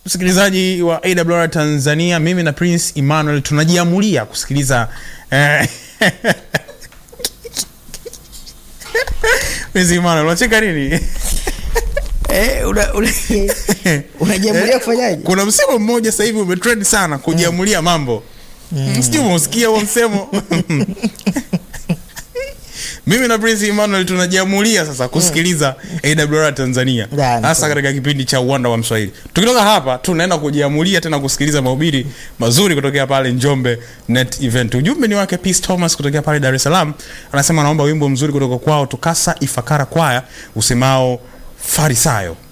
msikilizaji wa awr tanzania mimi na prince emmanuel tunajiamulia kusikiliza eh, prince emmanuel unacheka nini Eh, una- una- unajiamulia kufanyaje kuna msemo mmoja sasa hivi umetrend sana kujiamulia mambo mm. sijui umeusikia huo msemo mimi na prince emmanuel tunajiamulia sasa kusikiliza awr tanzania Ya, ni hasa kweli. katika kipindi cha uwanda wa mswahili tukitoka hapa tunaenda kujiamulia tena kusikiliza mahubiri mazuri kutokea pale njombe net event ujumbe ni wake peace thomas kutokea pale dar es salaam anasema anaomba wimbo mzuri kutoka kwao tukasa ifakara kwaya usemao farisayo